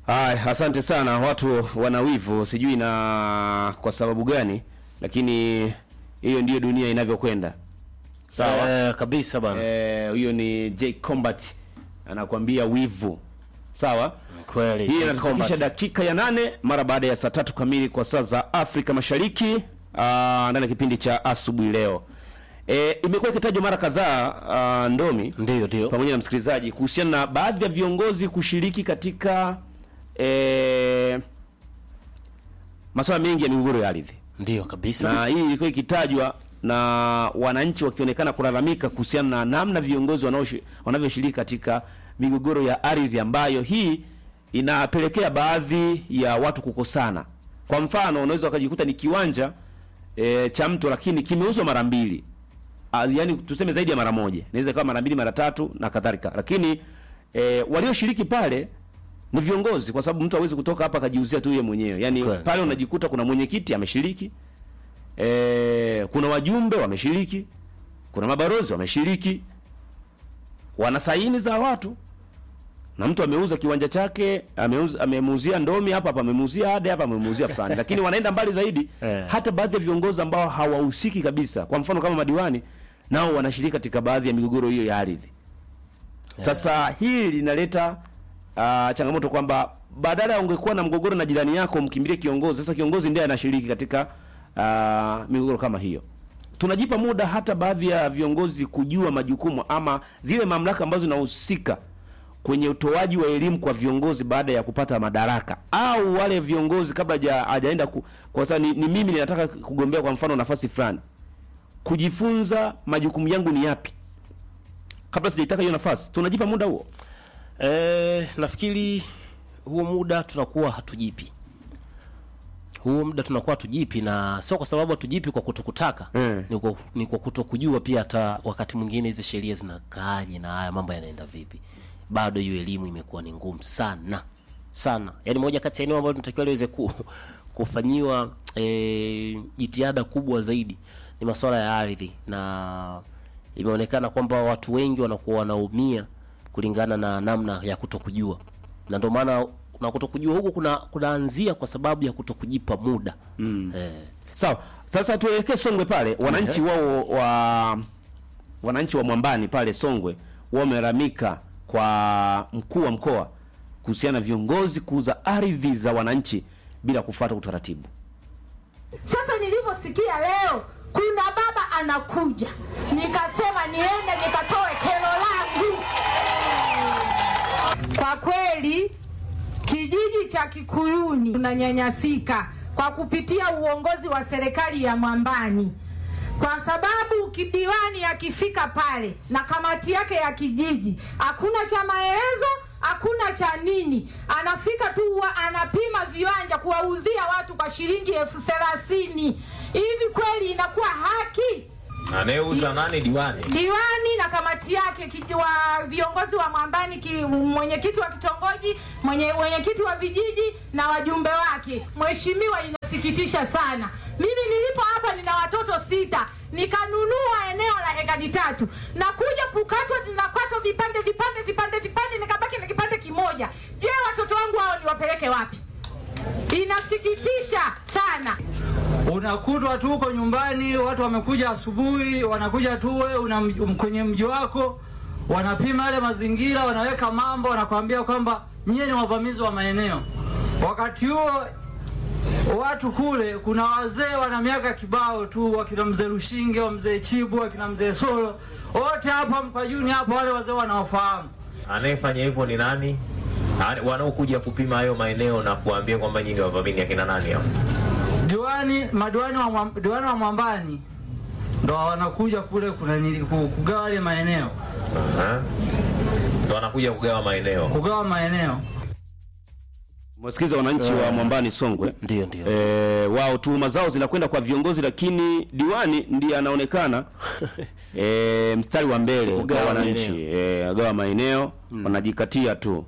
Aya, asante sana. Watu wana wivu, sijui na kwa sababu gani, lakini hiyo ndiyo dunia inavyokwenda. Sawa. Eh, kabisa bana. Eh, huyo ni J Combat anakuambia wivu. Sawa. Kweli. Hii J inatufikisha Combat. dakika ya nane mara baada ya saa tatu kamili kwa saa za Afrika Mashariki ah, ndani ya kipindi cha asubuhi leo. E, imekuwa ikitajwa mara kadhaa ah, Ndomi Ndio, ndio. pamoja na msikilizaji kuhusiana na baadhi ya viongozi kushiriki katika e, masuala mengi ya migogoro ya ardhi Ndio kabisa. na hii ilikuwa ikitajwa na wananchi wakionekana kulalamika kuhusiana na namna viongozi wanaoshi- wanavyoshiriki katika migogoro ya ardhi ambayo hii inapelekea baadhi ya watu kukosana. Kwa mfano, unaweza ukajikuta ni kiwanja e, cha mtu lakini kimeuzwa mara mbili, Ah, yaani tuseme zaidi ya mara moja, inaweza kuwa mara mbili, mara tatu na kadhalika, lakini e, walioshiriki pale ni viongozi, kwa sababu mtu hawezi kutoka hapa akajiuzia tu yeye mwenyewe. Yaani Kweli. pale unajikuta kuna mwenyekiti ameshiriki, e, kuna wajumbe wameshiriki, kuna mabarozi wameshiriki, wana saini za watu, na mtu ameuza kiwanja chake, ameuza amemuuzia Ndomi hapa hapa, amemuuzia Ade hapa, amemuuzia fulani, lakini wanaenda mbali zaidi Eh. hata baadhi ya viongozi ambao hawahusiki kabisa, kwa mfano kama madiwani, nao wanashiriki katika baadhi ya migogoro hiyo ya ardhi. Sasa hili linaleta uh, changamoto kwamba badala ya ungekuwa na mgogoro na jirani yako mkimbilie kiongozi, sasa kiongozi ndiye anashiriki katika uh, migogoro kama hiyo. Tunajipa muda hata baadhi ya viongozi kujua majukumu ama zile mamlaka ambazo zinahusika kwenye utoaji wa elimu kwa viongozi baada ya kupata madaraka, au wale viongozi kabla haja- hajaenda ku, kwa sababu ni, ni mimi ninataka kugombea kwa mfano nafasi fulani, kujifunza majukumu yangu ni yapi kabla sijaitaka hiyo nafasi. Tunajipa muda huo. Eh, nafikiri huo muda tunakuwa hatujipi. Huo muda tunakuwa hatujipi na sio kwa sababu hatujipi kwa kutokutaka. Mm. Ni kwa ni kwa kutokujua pia hata wakati mwingine hizi sheria zinakaaje na haya mambo yanaenda vipi. Bado hiyo elimu imekuwa ni ngumu sana. Sana. Yaani moja kati ya eneo ambalo tunatakiwa liweze ku, kufanyiwa eh, jitihada kubwa zaidi ni masuala ya ardhi na imeonekana kwamba watu wengi wanakuwa wanaumia kulingana na namna ya kutokujua, na ndio maana na kutokujua huku kuna kunaanzia kwa sababu ya kutokujipa muda mm. eh, Sawa. Sasa tuelekee Songwe pale. Wananchi wao wa wananchi wa Mwambani pale Songwe wamelalamika kwa mkuu wa mkoa kuhusiana na viongozi kuuza ardhi za wananchi bila kufuata utaratibu. Sasa nilivyosikia leo kuna baba anakuja, nikasema niende nikatoe kero langu. Kwa kweli kijiji cha Kikuyuni tunanyanyasika kwa kupitia uongozi wa serikali ya Mwambani, kwa sababu kidiwani akifika pale na kamati yake ya kijiji, hakuna cha maelezo, hakuna cha nini, anafika tu huwa anapima viwanja kuwauzia watu kwa shilingi elfu thelathini. Hivi kweli inakuwa haki? Anayeuza nani? Diwani. diwani na kamati yake kiji- wa viongozi wa Mwambani, ki, mwenyekiti wa kitongoji, mwenye mwenyekiti wa vijiji na wajumbe wake. Mheshimiwa, inasikitisha sana. Mimi nilipo hapa nina watoto sita, nikanunua eneo la hekari tatu na kuja kukatwa, zinakatwa vipande vipande vipande vipande, nikabaki na kipande kimoja. Je, watoto wangu hao niwapeleke wapi? Inasikitisha sana. unakutwa tu huko nyumbani, watu wamekuja asubuhi, wanakuja tu wewe una m- kwenye mji wako, wanapima yale mazingira, wanaweka mambo, wanakwambia kwamba nyie ni wavamizi wa maeneo. Wakati huo watu kule, kuna wazee wana miaka kibao tu, wakina mzee Lushinge, wa mzee Chibu, wakina mzee Solo, wote hapa Mkwajuni hapo, wale wazee wanaofahamu Anayefanya hivyo ni nani? Ani- Wanaokuja kupima hayo maeneo na kuambia kwamba nyinyi ni wavamini akina nani hao? diwani madiwani wa, Mwam- diwani wa Mwambani ndo wanakuja kule kuna nili- ku- kugawa yale maeneo Aha. Ndo wanakuja kugawa maeneo. kugawa maeneo Mwasikiza wananchi wa Mwambani Songwe. ndio ndio E, wao tuhuma zao zinakwenda kwa viongozi, lakini diwani ndiye anaonekana e, mstari wa mbele Kugawa kwa wananchi e, agawa maeneo wanajikatia tu.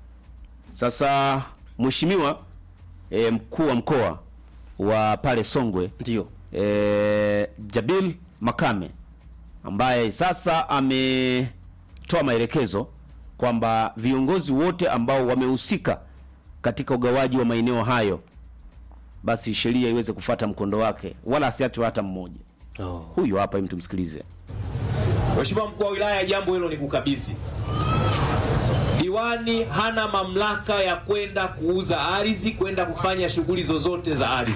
Sasa mheshimiwa e, mkuu wa mkoa wa pale Songwe ndio e, Jabil Makame ambaye sasa ametoa maelekezo kwamba viongozi wote ambao wamehusika katika ugawaji wa maeneo hayo, basi sheria iweze kufata mkondo wake, wala asiachwe hata mmoja. Oh. Huyo hapa, hem, tumsikilize. Mheshimiwa mkuu wa wilaya, jambo hilo ni kukabidhi. Diwani hana mamlaka ya kwenda kuuza ardhi, kwenda kufanya shughuli zozote za ardhi,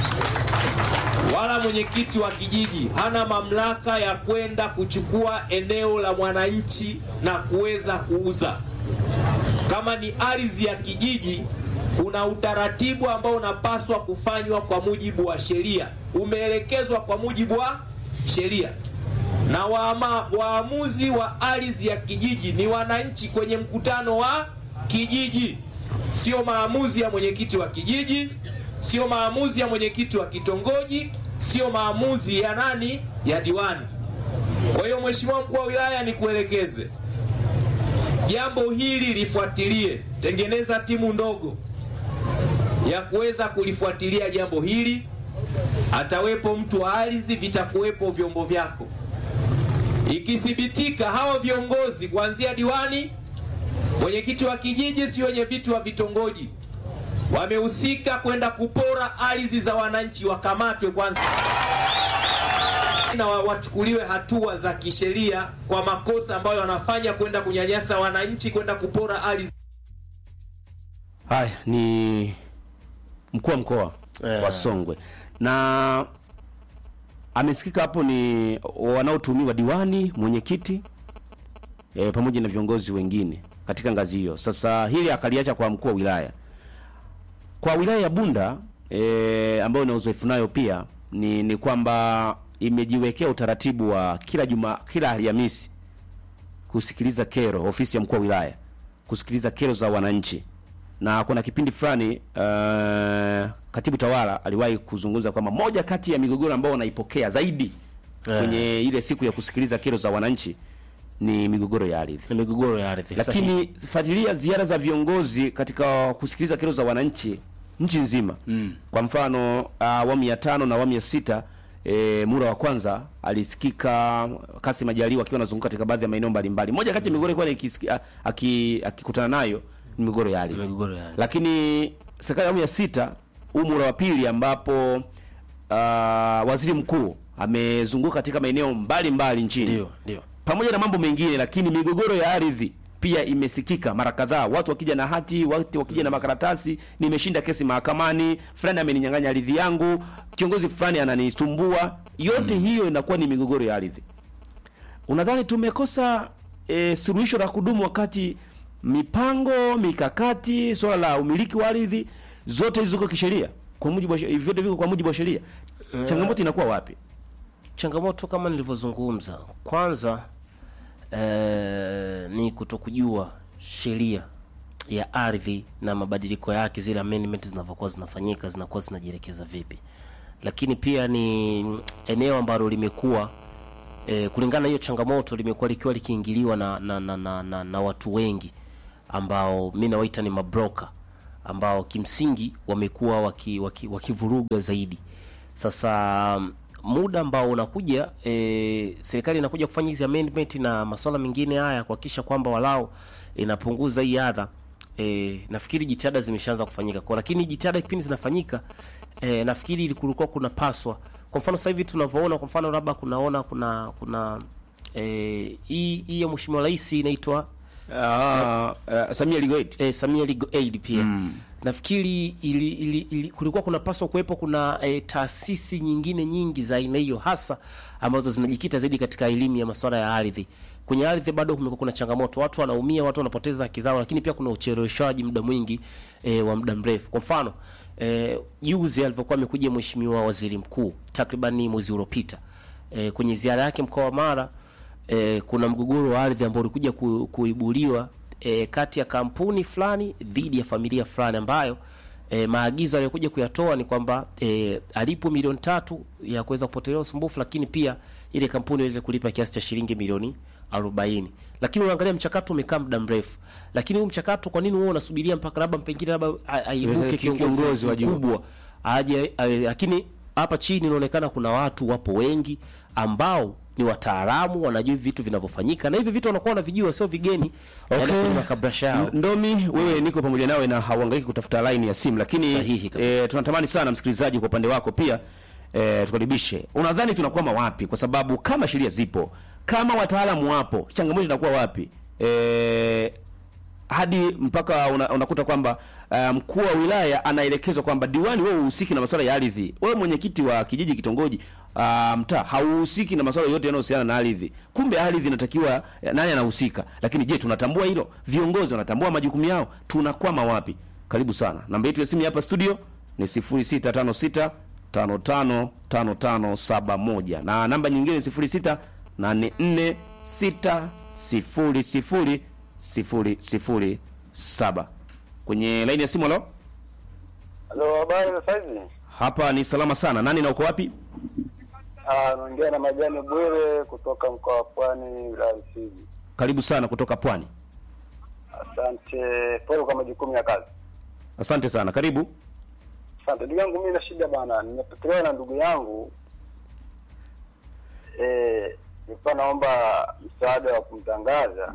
wala mwenyekiti wa kijiji hana mamlaka ya kwenda kuchukua eneo la mwananchi na kuweza kuuza. Kama ni ardhi ya kijiji, kuna utaratibu ambao unapaswa kufanywa kwa mujibu wa sheria, umeelekezwa kwa mujibu wa sheria na waama, waamuzi wa ardhi ya kijiji ni wananchi kwenye mkutano wa kijiji, sio maamuzi ya mwenyekiti wa kijiji, sio maamuzi ya mwenyekiti wa kitongoji, sio maamuzi ya nani, ya diwani. Kwa hiyo Mheshimiwa mkuu wa wilaya, nikuelekeze jambo hili lifuatilie, tengeneza timu ndogo ya kuweza kulifuatilia jambo hili. Atawepo mtu wa ardhi, vitakuwepo vyombo vyako Ikithibitika hao viongozi kuanzia diwani, mwenyekiti wa kijiji, si wenye viti wa vitongoji wamehusika kwenda kupora ardhi za wananchi, wakamatwe kwanza na wa- wachukuliwe hatua za kisheria kwa makosa ambayo wanafanya, kwenda kunyanyasa wananchi, kwenda kupora ardhi. Haya ni mkuu wa mkoa Eh. wa Songwe na amesikika hapo ni wanaotuhumiwa diwani, mwenyekiti e, pamoja na viongozi wengine katika ngazi hiyo. Sasa hili akaliacha kwa mkuu wa wilaya. Kwa wilaya ya Bunda e, ambayo ina uzoefu nayo pia ni, ni kwamba imejiwekea utaratibu wa kila juma kila Alhamisi kusikiliza kero, ofisi ya mkuu wa wilaya kusikiliza kero za wananchi, na kuna kipindi fulani uh, katibu tawala aliwahi kuzungumza kwamba moja kati ya migogoro ambayo wanaipokea zaidi Eh. kwenye ile siku ya kusikiliza kero za wananchi ni migogoro ya ardhi. Ni migogoro ya ardhi. Sahihi. Lakini fuatilia ziara za viongozi katika kusikiliza kero za wananchi nchi nzima mm. Kwa mfano uh, awamu ya tano na awamu ya sita e, mura wa kwanza alisikika Kassim Majaliwa akiwa anazunguka katika baadhi ya maeneo mbalimbali. Moja kati ya migogoro ilikuwa nikisikia- aki- akikutana nayo ni migogoro ya ardhi Migogoro ya ardhi. lakini serikali ya awamu ya sita huu muhula wa pili ambapo uh, waziri mkuu amezunguka katika maeneo mbalimbali nchini Ndio, ndio. pamoja na mambo mengine, lakini migogoro ya ardhi pia imesikika mara kadhaa, watu wakija na hati, watu wakija na makaratasi, nimeshinda kesi mahakamani, fulani ameninyang'anya ardhi yangu, kiongozi fulani ananisumbua. Yote hiyo inakuwa ni migogoro ya ardhi. Unadhani tumekosa e, suluhisho la kudumu wakati mipango mikakati, swala la umiliki wa ardhi zote hizo ziko kisheria, kwa mujibu wa she- vyote viko kwa mujibu wa sheria. Changamoto inakuwa wapi? changamoto kama nilivyozungumza kwanza eh, ni kutokujua sheria ya ardhi na mabadiliko yake zile amendment zinavyokuwa zinafanyika zinakuwa zinajielekeza vipi lakini pia ni eneo ambalo limekuwa eh, kulingana na hiyo changamoto limekuwa likiwa likiingiliwa na, na, na, na, na, na watu wengi ambao mi nawaita ni mabroka ambao kimsingi wamekuwa wakivuruga waki, wakivuruga zaidi sasa mm, muda ambao unakuja e, serikali inakuja kufanya hizi amendment na masuala mengine haya kuhakikisha kwamba walau inapunguza hii adha e, nafikiri jitihada zimeshaanza kufanyika kwa lakini jitihada kipindi zinafanyika e, nafikiri kulikuwa kuna paswa kwa mfano sasa hivi tunavyoona kwa mfano labda kunaona kuna kuna eh, hii hii ya mheshimiwa rais inaitwa Ah, uh, Samia Legal Aid. eh, Samia Legal Aid pia mm. nafikiri ili, ili, ili, kulikuwa kunapaswa kuwepo kuna eh, taasisi nyingine nyingi za aina hiyo hasa ambazo zinajikita zaidi katika elimu ya masuala ya ardhi kwenye ardhi bado kumekuwa kuna changamoto watu wanaumia watu wanapoteza haki zao lakini pia kuna ucheleweshaji muda mwingi eh, wa muda mrefu kwa mfano eh, juzi alivyokuwa amekuja mheshimiwa waziri mkuu takriban mwezi uliopita eh, kwenye ziara yake mkoa wa Mara eh, kuna mgogoro wa ardhi ambao ulikuja ku, kuibuliwa eh, kati ya kampuni fulani dhidi ya familia fulani ambayo eh, maagizo aliyokuja kuyatoa ni kwamba eh, alipo milioni tatu ya kuweza kupotolea usumbufu, lakini pia ile kampuni iweze kulipa kiasi cha shilingi milioni 40. Lakini unaangalia mchakato umekaa muda mrefu, lakini huu mchakato kwa nini wewe unasubiria mpaka labda pengine labda a- aibuke Kiongozi kiongozi wa juu. mkubwa aje, aje, lakini hapa chini inaonekana kuna watu wapo wengi ambao ni wataalamu wanajua hivi vitu vinavyofanyika na hivi vitu wanakuwa wanavijua sio vigeni okay. Okay. kwenye makabrasha yao Ndomi, wewe niko pamoja nawe na hauhangaiki kutafuta line ya simu, lakini Sahihi kabisa. e, tunatamani sana msikilizaji, kwa upande wako pia e, tukaribishe. Unadhani tunakwama wapi? Kwa sababu kama sheria zipo, kama wataalamu wapo, changamoto inakuwa wapi? E, hadi mpaka una, unakuta kwamba uh, mkuu wa wilaya anaelekezwa kwamba diwani, wewe uhusiki na masuala ya ardhi, wewe mwenyekiti wa kijiji, kitongoji, uh, mtaa hauhusiki na masuala yote yanayohusiana na ardhi. Kumbe ardhi inatakiwa nani anahusika? Lakini je, tunatambua hilo? Viongozi wanatambua majukumu yao? Tunakwama wapi? Karibu sana. Namba yetu ya simu hapa studio ni 0656 555571 na namba nyingine 0684 600 007 kwenye laini ya simu. Halo, Halo, habari za saizi? hapa ni salama sana. Nani na uko wapi? Ah, naongea na Majani Bwire kutoka mkoa wa Pwani, wilaya ya Msigi. Karibu sana kutoka Pwani. Asante, pole kwa majukumu ya kazi. Asante sana, karibu. Asante ndugu yangu, mimi na shida bwana, nimepotelewa na ndugu yangu eh, nilikuwa naomba msaada wa kumtangaza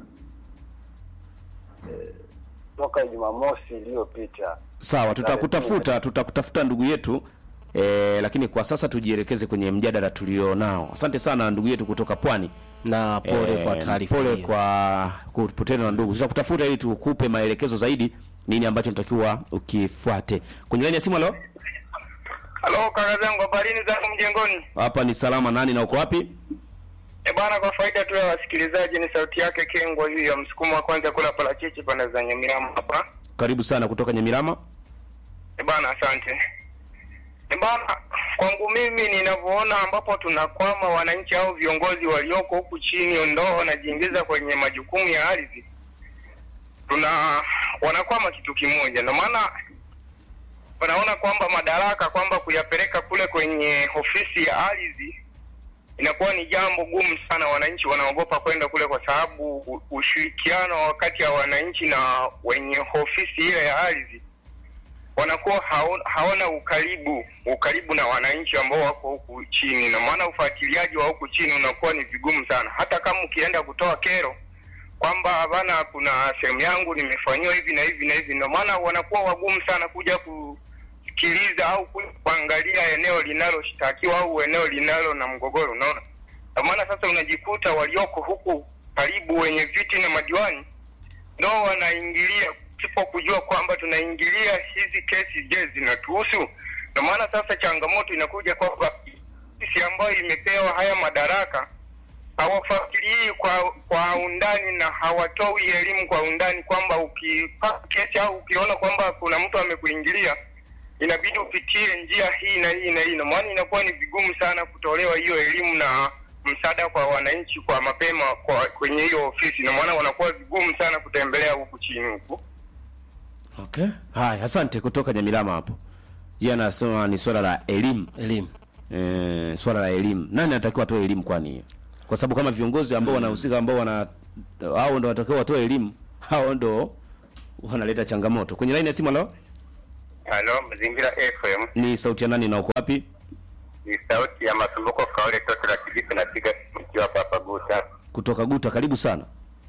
eh, toka Jumamosi iliyopita. Sawa, tutakutafuta tutakutafuta ndugu yetu e, lakini kwa sasa tujielekeze kwenye mjadala tulio nao. Asante sana ndugu yetu kutoka Pwani. na pole Eh, kwa taarifa pole hiyo. kwa kupotelewa na ndugu. Tutakutafuta ili tukupe maelekezo zaidi nini ambacho natakiwa ukifuate. Kwenye laini ya simu, halo. Halo kaka zangu, habarini zangu mjengoni. Hapa ni salama. Nani na uko wapi? E bana, kwa faida tu ya wasikilizaji, ni sauti yake Kengwa hii ya msukumo wa kwanza kula parachichi pande za Nyamirambo hapa. Karibu sana kutoka Nyamirama. E bana, asante. E bana, kwangu mimi ninavyoona, ambapo tunakwama wananchi au viongozi walioko huku chini ndo wanajiingiza kwenye majukumu ya ardhi, tuna wanakwama kitu kimoja, ndio maana wanaona kwamba madaraka kwamba kuyapeleka kule kwenye ofisi ya ardhi inakuwa ni jambo gumu sana. Wananchi wanaogopa kwenda kule kwa sababu u- ushirikiano kati ya wananchi na wenye ofisi ile ya ardhi wanakuwa hao- hawana ukaribu ukaribu na wananchi ambao wako huku chini, na maana ufuatiliaji wa huku chini unakuwa ni vigumu sana. Hata kama ukienda kutoa kero kwamba bana, kuna sehemu yangu nimefanyiwa hivi na hivi na hivi, ndio maana wanakuwa wagumu sana kuja kusikiliza au kuja kuangalia eneo linaloshtakiwa au eneo linalo na mgogoro, unaona. Ndio maana sasa unajikuta walioko huku karibu wenye viti na madiwani ndo wanaingilia sipo kujua kwamba tunaingilia hizi kesi, je, zinatuhusu? Ndio maana sasa changamoto inakuja kwamba sisi ambayo imepewa haya madaraka hawafuatilii kwa kwa undani na hawatoi elimu kwa undani, kwamba ukipata kesi au ukiona kwamba kuna mtu amekuingilia inabidi upitie njia hii na hii na hii, na maana inakuwa ni vigumu sana kutolewa hiyo elimu na msaada kwa wananchi kwa mapema kwa kwenye hiyo ofisi, na maana wanakuwa vigumu sana kutembelea huku chini huku. Okay. Haya, asante kutoka Nyamirama hapo. Yeye anasema ni swala la elimu. elimu Eh, swala la elimu. Nani anatakiwa atoe elimu kwani hiyo? Kwa sababu kama viongozi ambao wanahusika ambao wana hao ndio wanatakiwa watoe elimu, hao ndio wanaleta changamoto. Kwenye line ya simu leo Halo, Mazingira FM ni sauti ya nani na uko wapi? ni sauti ya Masumbuko Kaole, toto la Kilifi, napiga mkiwa hapa hapa Guta. Kutoka Guta, karibu sana.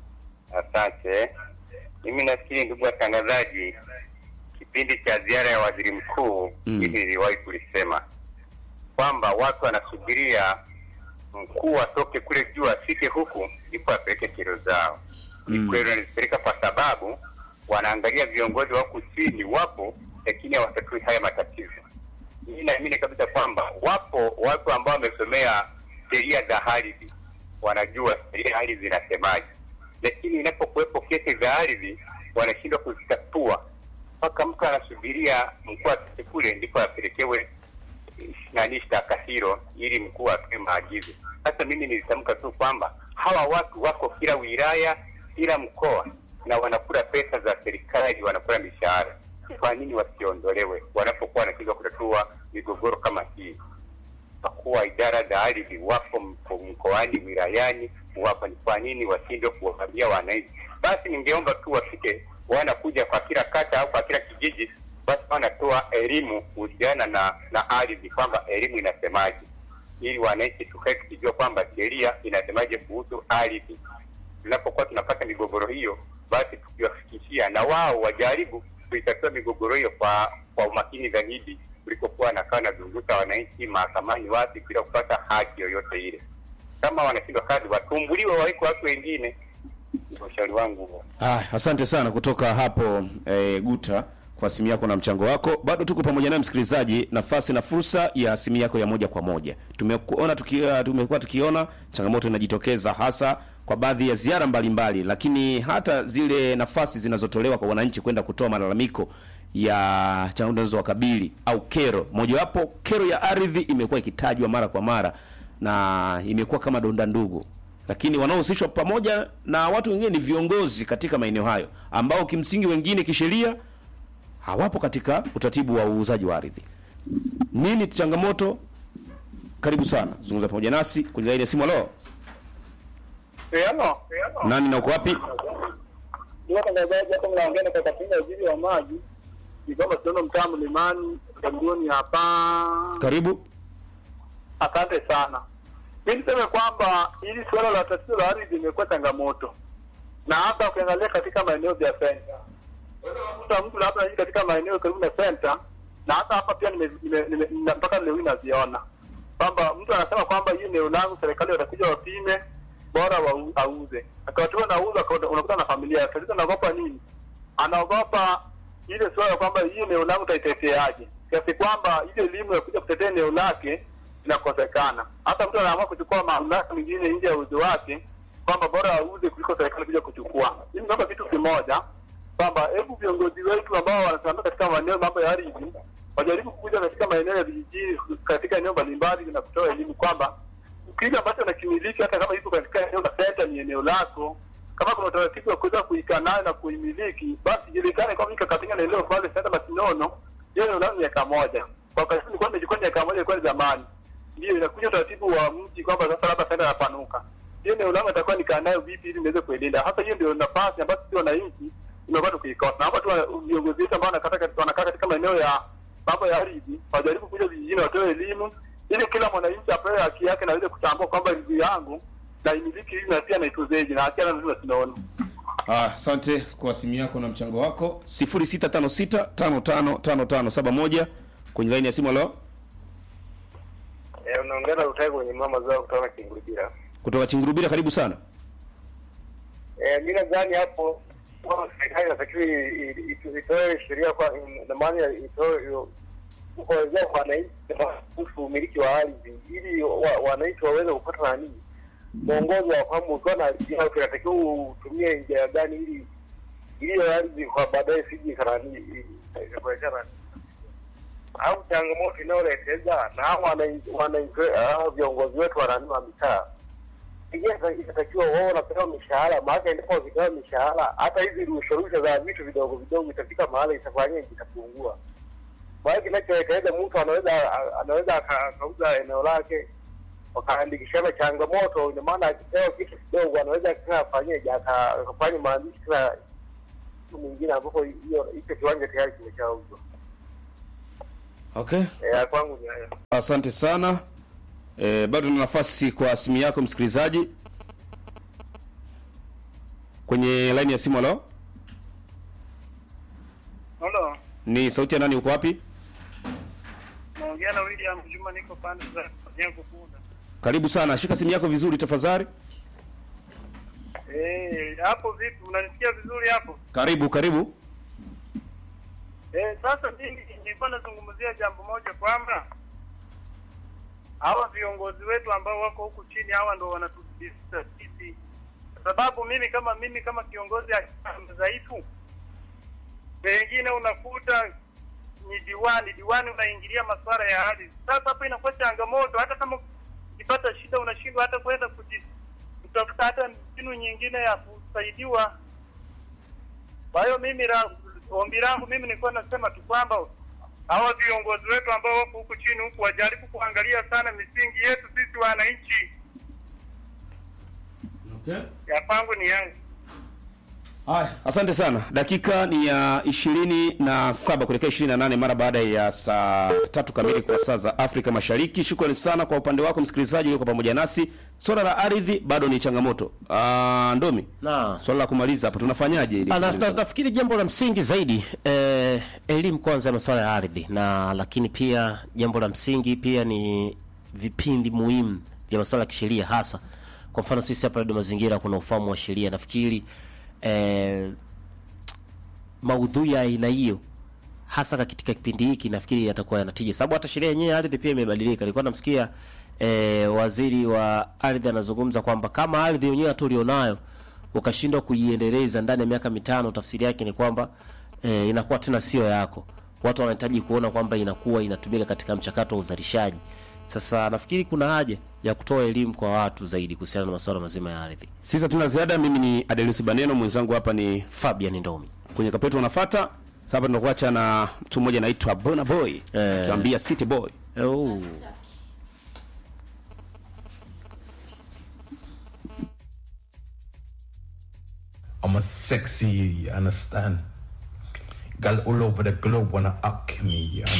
Asante. Mimi nafikiri ndugu watangazaji, kipindi cha ziara ya waziri mkuu Mm. hili niliwahi kulisema kwamba watu wanasubiria mkuu atoke kule juu afike huku ndipo apeleke kero zao. Ni Mm. kweli wanazipeleka kwa sababu wanaangalia viongozi wako chini wapo, lakini hawatatui haya matatizo. Mimi naamini kabisa kwamba wapo watu ambao wamesomea sheria za ardhi, wanajua sheria ya ardhi zinasemaje, lakini inapokuwepo kesi za ardhi wanashindwa kuzitatua mpaka mtu anasubiria mkuu afike kule ndipo apelekewe nani shtaka hilo ili mkuu atoe maagizo. Sasa mimi nilitamka tu kwamba hawa watu wako kila wilaya, kila mkoa na wanakula pesa za serikali, wanakula mishahara. Kwa nini wasiondolewe wanapokuwa wanashindwa kutatua migogoro kama hii? Wakuu wa idara za ardhi wapo mko- mkoani, wilayani, wapo. Ni kwa nini washindwe kuwaambia wananchi? Basi ningeomba tu wafike, wanakuja kwa kila kata au kwa kila kijiji, basi wanatoa elimu kuhusiana na na ardhi, kwamba elimu inasemaje. ili wananchi tukae tukijua kwamba sheria inasemaje kuhusu ardhi. Tunapokuwa tunapata migogoro hiyo, basi tukiwafikishia na wao wajaribu kuitatua migogoro hiyo kwa kwa umakini zaidi kuliko kuwa wanakaa nazunguka wananchi mahakamani wapi bila kupata haki yoyote ile. Kama wanashindwa kazi, watumbuliwe, wawekwe watu wengine. Ndio ushauri wangu huo. Ah, asante sana kutoka hapo eh, Guta kwa simu yako na mchango wako. Bado tuko pamoja naye msikilizaji, nafasi na fursa ya simu yako ya moja kwa moja. Tumekuona tukia, tumekuwa tukiona changamoto inajitokeza hasa kwa baadhi ya ziara mbalimbali, lakini hata zile nafasi zinazotolewa kwa wananchi kwenda kutoa malalamiko ya changamoto zinazowakabili au kero. Mojawapo kero ya ardhi imekuwa ikitajwa mara kwa mara na imekuwa kama donda ndugu lakini wanaohusishwa pamoja na watu wengine ni viongozi katika maeneo hayo ambao kimsingi wengine kisheria hawapo katika utaratibu wa uuzaji wa ardhi. Nini changamoto? Karibu sana, zungumza pamoja nasi kwenye laini ya simu. Halo, Eh, halo. nani na uko wapi? Ndio watangazaji hapa mnaongea na kakapinga waziri wa maji. Ni kwamba tunaona mtaa mlimani Kagoni hapa. Karibu. Asante sana. Mi niseme kwamba hili suala la tatizo la ardhi limekuwa changamoto, na hasa ukiangalia katika maeneo ya senta, kuta mtu labda anaishi katika maeneo karibu na senta, na hata hapa pia nime- nime- nime- nina- mpaka leo hii naziona kwamba mtu anasema kwamba hii eneo langu serikali watakuja wapime, bora wau- auze. Akiwatiwa nauza, akaona- unakuta na familia. Tatizo anaogopa nini? Anaogopa ile suala kwamba hii eneo langu taiteteaje, kiasi kwamba ile elimu ya kuja kutetea eneo lake inakosekana. Hata mtu anaamua kuchukua mamlaka mengine nje ya uwezo wake, kwamba bora auze kuliko serikali kuja kuchukua. Mimi naomba kitu kimoja kwamba hebu viongozi wetu ambao wanasimamia katika maeneo mambo ya ardhi wajaribu kuja katika maeneo ya vijijini, katika eneo mbalimbali na kutoa elimu kwamba kile ambacho nakimiliki, hata kama iko katika eneo la senta, ni eneo lako. Kama kuna utaratibu wa kuweza kuikaa nayo na kuimiliki, basi ijulikane kwamba iko katika eneo pale senta Masinono, hiyo eneo langu miaka moja. Kwa wakati nilikuwa nimechukua miaka moja, ilikuwa ni zamani ndio inakuja utaratibu wa mji kwamba sasa labda senta inapanuka, hiyo eneo langu itakuwa nikaa nayo vipi ili niweze kuilinda. Hasa hiyo ndio nafasi ambayo sisi wananchi tumekuwa tukiikosa. Naomba tu wa- viongozi wetu ambao wanakata katika- wanakaa katika maeneo ya mambo ya ardhi wajaribu kuja vijijini, watoe elimu ili kila mwananchi apewe haki yake na aweze kutambua kwamba ardhi yangu na imiliki hii na pia naituzeje na haki yangu tunaona. Ah, asante kwa simu yako na mchango wako 0656555571 kwenye laini ya simu. Halo, Eh, unaongea na Rutai kwenye mama zao kutoka Kingurubira. kutoka Chingurubira, karibu sana. Eh, mi nadhani hapo kwa serikali inatakiwa i- i- i- itoe sheria kwa na maana ya itoe hiyo- kuwezesha wananchi kuhusu umiliki wa ardhi ili wa- wananchi waweze kupata nani mwongozo wa kwamba ukiwa na ardhi yako inatakiwa utumie njia gani ili ili hiyo ardhi kwa baadaye siji kanani ikakuletea nani au changamoto inayoleteza na hao wananchi wananchi hao viongozi wetu wanani wa mitaa Pengine itatakiwa wao wanapewa mishahara, maana endapo wakipewa mishahara, hata hizi rushorusha za vitu vidogo vidogo itafika mahali itafanya itapungua. Maana kinachoelekeza mtu anaweza anaweza aka- akauza eneo lake wakaandikishana changamoto, ina maana akipewa kitu kidogo anaweza tena afanyeje, aka- akafanya maandishi tena mtu mwingine, ambapo hiyo hicho kiwanja tayari kimeshauzwa. Okay. Eh, kwangu ni hayo. Asante sana. E, bado na nafasi kwa simu yako msikilizaji kwenye laini ya simu. Halo, Halo, ni sauti ya nani? Uko wapi? naongea na William Juma, niko pande za jengo Bunda. Karibu sana, shika simu yako vizuri tafadhali. Eh, hapo vipi? Unanisikia vizuri hapo? Karibu, karibu. Eh, sasa mimi nilikuwa nazungumzia jambo moja kwamba hawa viongozi wetu ambao wako huku chini hawa ndo wanatudhibiti sisi, kwa sababu mimi kama mimi kama kiongozi dhaifu, pengine unakuta ni diwani diwani unaingilia masuala ya ardhi. Sasa hapo inakuwa changamoto, hata kama ukipata shida unashindwa hata kwenda kuji- kutafuta hata mbinu nyingine ya kusaidiwa. Kwa hiyo mimi la, ombi langu mimi nilikuwa nasema tu kwamba hawa viongozi wetu ambao wako huku chini huku wajaribu kuangalia sana misingi yetu sisi wananchi. Okay. Ya kwangu ni yangu. Haya, asante sana. Dakika ni ya ishirini na saba kuelekea ishirini na nane mara baada ya saa tatu kamili kwa saa za Afrika Mashariki. Shukrani sana kwa upande wako msikilizaji ulioko pamoja nasi. Swala la ardhi bado ni changamoto. Ah, Ndomi, Na swala la kumaliza hapo tunafanyaje ili Ah, na- na- nafikiri jambo la msingi zaidi eh, elimu kwanza ya masuala ya ardhi, na lakini pia jambo la msingi pia ni vipindi muhimu vya masuala ya kisheria, hasa kwa mfano sisi hapa Radio Mazingira kuna ufahamu wa sheria. Nafikiri eh, maudhui ya aina hiyo hasa katika kipindi hiki nafikiri yatakuwa yanatija, sababu hata sheria yenyewe ya ardhi pia imebadilika. Nilikuwa namsikia eh, waziri wa ardhi anazungumza kwamba kama ardhi yenyewe hata ulionayo ukashindwa kuiendeleza ndani ya miaka mitano, tafsiri yake ni kwamba eh, inakuwa tena sio yako. Watu wanahitaji kuona kwamba inakuwa inatumika katika mchakato wa uzalishaji. Sasa nafikiri kuna haja ya kutoa elimu kwa watu zaidi kuhusiana na masuala mazima ya ardhi. sisi hatuna ziada. Mimi ni Adelis Baneno, mwenzangu hapa ni Fabian Ndomi. kwenye kapetu unafuata. Sasa tunakuacha na mtu mmoja anaitwa Bona Boy Eh. akiwaambia City Boy. Oh. I'm a sexy, you understand? Girl all over the globe wanna up me, you